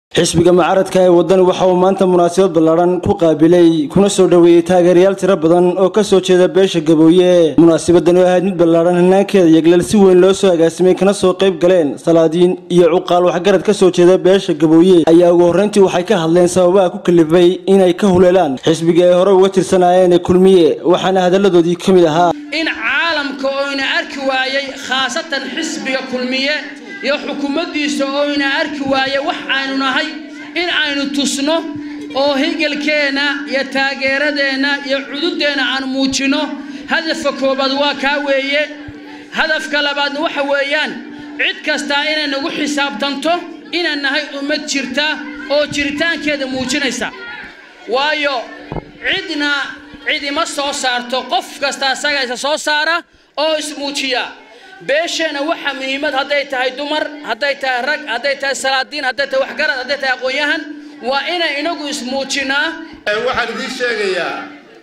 xisbiga mucaaradka ee wadani waxa uu maanta munaasabad ballaadhan ku qaabilay kuna soo dhoweeyey taageerayaal tiro badan oo ka soo jeeda beesha gabooye munaasabadan oo ahayd mid ballaadhan hanaankeeda yagleel si weyn loo soo agaasimay kana soo qayb galeen salaadiin iyo cuqaal waxgarad ka soo jeeda beesha gabooye ayaa ugu horreyntii waxay ka hadleen sababaha ku kalifay inay ka huleelaan xisbiga ay hore uga tirsanaayeen ee kulmiye waxaana hadalladoodii ka mid ahaa in caalamka oyna arki waayey khaasatan xisbiga kulmiye iyo xukuumaddiisa oyna arki waaye wax aynu nahay in aynu tusno oo higelkeenna iyo taageeradeenna iyo cududeenna aan muujinno hadafka koobaad waa kaa weeye hadafka labaadna waxa weeyaan cid kastaa inay nagu xisaabtanto inaan nahay ummad jirta oo jiritaankeeda muujinaysa waayo cidna cidima soo saarto qof kasta asaga isa soo saara oo ismuujiya beesheenna waxa muhiimad hadday tahay dumar hadday tahay rag hadday tahay salaadiin hadday tahay waxgarad hadday tahay aqoon-yahan waa inay inagu ismuujinaa waxaan idiin sheegayaa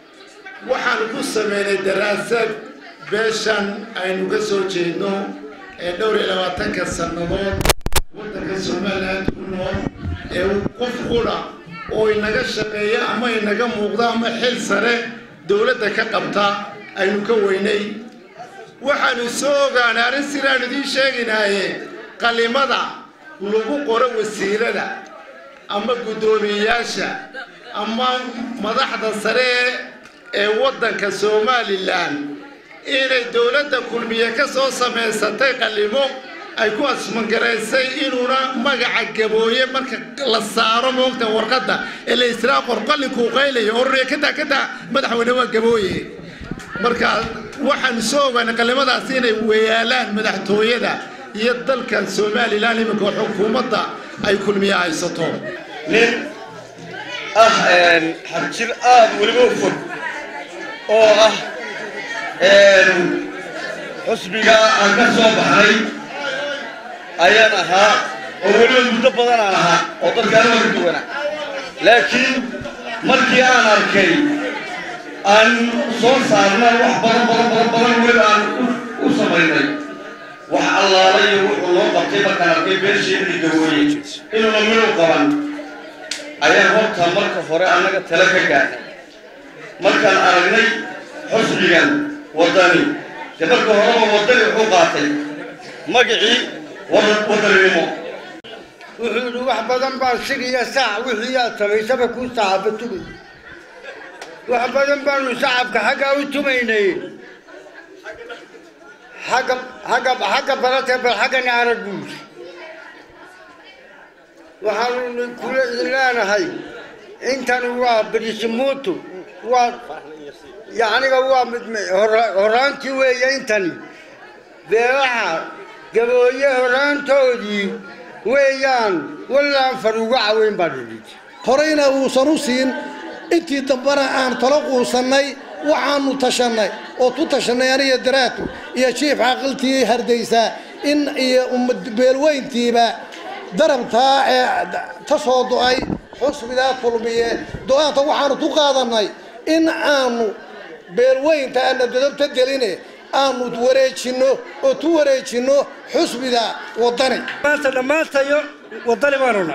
waxaan ku sameynay daraasad beeshan aynu ka soo jeedno ee dhowr iyo labaatanka sannadood waddanka somaliland ku nool ee qof qudha oo inaga shaqeeya ama inaga muuqda ama xil sare dowladda ka qabta aynu ka weynay waxaanu soo ogaanay arrin sidaan idiin sheeginaaye qalimada lagu qoro wasiirada ama guddoomiyeyaasha ama madaxda sare ee waddanka somalilan inay dowladda kulmiye ka soo samaysatay qalimo ay ku asmangaraysay inuuna magaca gabooye marka la saaro moogta warqadda ee la israa qorqallinkuu qaylayo ororya kadaa kadaa madaxweyne waa gabooye marka waxaanu soo ogaanay qalimadaas inay weeyaalaan madaxtooyada iyo dalkan somalilan iminka xukuumadda ay kulmiye haysato nin ah xabjir aada weliba u fog oo ah xusbiga aan ka soo baxnay ayaan ahaa oo weliba muddo badan aan ahaa oo dadkaana waa ka duwana laakiin markii aan arkay aan soo saarna wax badan badan badan badan weli aan u samaynay wax allaala iyo wuxuu loo qabtay markaan arkay beesheedii gawooye inuuna midhow qaban ayaan horta marka hore annaga tale ka gaadhay markaan aragnay xusbigan waddani dee marka horeba waddani wuxuu qaatay magacii waddaninimo wuxuu yidhi wax badan baa sigiyo saac wixii aad samaysaba kuu saxaaba tugay wax badan baanu shacabka xaggaa u tumaynay xagga xagga xagga baratee bal xaggana arag buuri waxaanu kula idin leenahay intani waa brismuutu waa yacniga waa mid horaantii weeye intani beelaha gabooye horaantoodii weeyaan wallaan far uga caweyn baa dhidhid horeyna uusan u siin intii dambana aan talo quusannay waxaanu tashannay oo tu tashannay aniga daraatu iyo jiif caqiltii hardaysaa in iyo beelweyntiiba darabtaa ee ta soo do-ay xusbigaa kulmiye do-aanta waxaanu ku qaadannay in aanu beelweynta aana dadabta geline aanu wareejinno oo tu wareejinno xusbiga waddani maanta dhammaantayo waddani baanuna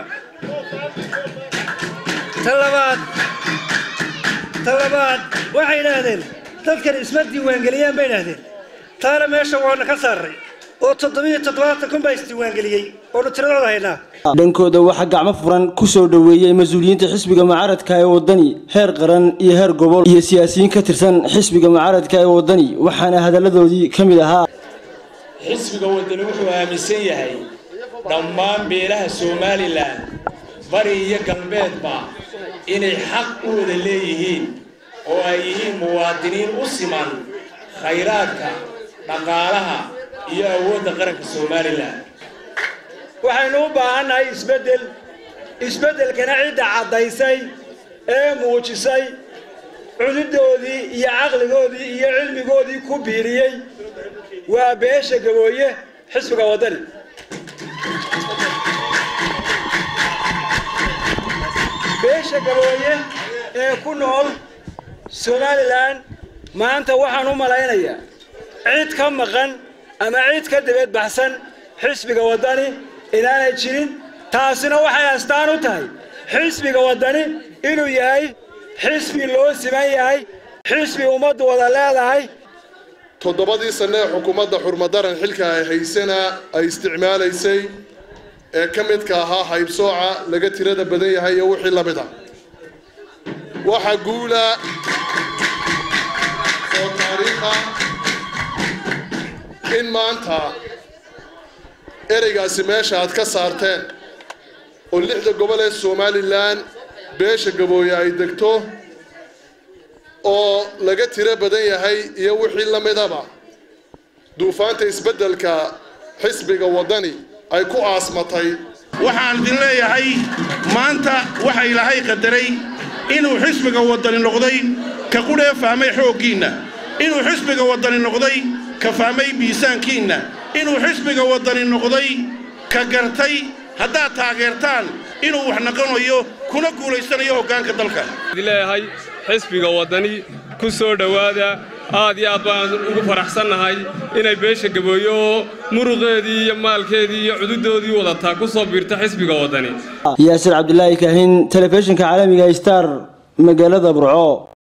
ta labaad ta labaad waxay idhaahdeen dadkan isma diiwaangeliyaan bay idhaahdeen taana meesha waana ka saarray oo toddobiyo toddobaatan kun baa isdiiwaangeliyey oonu tiradooda haynaa dhankooda waxaa gacmo furan ku soo dhoweeyey mas-uuliyiinta xisbiga mucaaradka ee waddani heer qaran iyo heer gobol iyo siyaasiyiin ka tirsan xisbiga mucaaradka ee waddani waxaana hadalladoodii ka mid ahaa xisbiga waddani wuxuu aaminsan yahay dhammaan beelaha somalilan bari iyo galbeedba inay xaq u wada leeyihiin oo ay yihiin muwaadiniin u siman khayraadka dhaqaalaha iyo awoodda qaranka somalilan waxaynu u baahannahay isbeddel isbeddelkana cidda caddaysay ee muujisay cududoodii iyo caqligoodii iyo cilmigoodii ku biiriyey waa beesha gabooye xisbiga waddani beesha gabooye ee ku nool somalilan maanta waxaan u malaynayaa cid ka maqan ama cid ka dabeed baxsan xisbiga waddani inaanay jirin taasina waxay astaan u tahay xisbiga waddani inuu yahay xisbi loo siman yahay xisbi ummaddu wada leedahay toddobadii sanne ee xukuumadda xurmadaran xilka ay haysana ay isticmaalaysay ee ka midka ahaa haybsooca laga tirada badan yahay iyo wixii la mid ah waxa guula oo taariikha in maanta ereygaasi meesha aad ka saarteen oo lixda gobol ee somalilan beesha gabooye ay degto oo laga tiro badan yahay iyo wixii la midaba duufaanta isbeddelka xisbiga waddani ay ku aasmatay waxaan idin leeyahay maanta waxa ilaahay qadaray inuu xisbiga waddani noqday ka qudhee fahmay xooggiinna inuu xisbiga waddani noqday ka fahmay miisaankiinna inuu xisbiga waddani noqday ka gartay haddaad taageertaan inuu wax naqonayo kuna guulaysanayo hoggaanka dalka leeyahay xisbiga waddani ku soo dhowaada aad iyo aad baan ugu faraxsannahay inay beesha gabooye oo muruqeedii iyo maalkeedii iyo cududoodii wadataa ku soo biirto xisbiga waddani yaasir cabdilaahi kaahin telefishinka caalamiga star magaalada burco